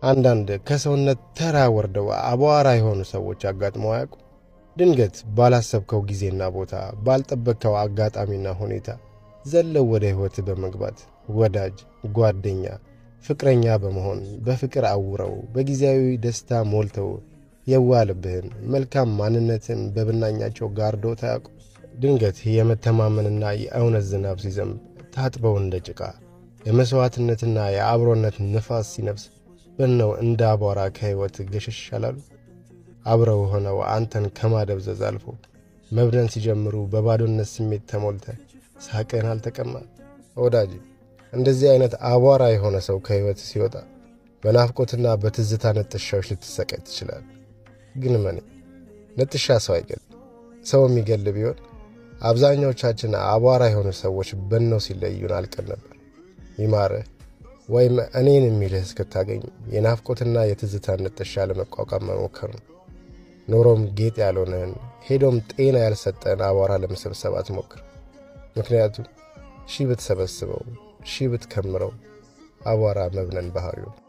አንዳንድ ከሰውነት ተራ ወርደው አቧራ የሆኑ ሰዎች አጋጥመው አያውቁ? ድንገት ባላሰብከው ጊዜና ቦታ ባልጠበቅከው አጋጣሚና ሁኔታ ዘለው ወደ ሕይወት በመግባት ወዳጅ፣ ጓደኛ፣ ፍቅረኛ በመሆን በፍቅር አውረው በጊዜያዊ ደስታ ሞልተው የዋልብህን መልካም ማንነትን በብናኛቸው ጋርዶ ታያውቁ? ድንገት የመተማመንና የእውነት ዝናብ ሲዘንብ ታጥበው እንደ ጭቃ የመሥዋዕትነትና የአብሮነት ንፋስ ሲነፍስ በነው እንደ አቧራ ከሕይወት ገሸሽ አላሉ? አብረው ሆነው አንተን ከማደብዘዝ አልፎ መብደን ሲጀምሩ በባዶነት ስሜት ተሞልተ ሳቅን አልተቀማ? ወዳጅ እንደዚህ አይነት አቧራ የሆነ ሰው ከሕይወት ሲወጣ በናፍቆትና በትዝታ ነጥሻዎች ልትሰቃይ ትችላል። ግን መኔ ነጥሻ ሰው አይገል። ሰው የሚገል ቢሆን አብዛኛዎቻችን አቧራ የሆኑ ሰዎች በነው ሲለዩን አልቀን ነበር። ይማርህ ወይም እኔን የሚልህ እስክታገኝ የናፍቆትና የትዝታ ነጥሻ ለመቋቋም መሞከር ነው። ኖሮም ጌጥ ያልሆነህን ሄዶም ጤና ያልሰጠን አቧራ ለመሰብሰብ አትሞክር። ምክንያቱም ሺህ ብትሰበስበው ሺህ ብትከምረው አቧራ መብነን ባህሪው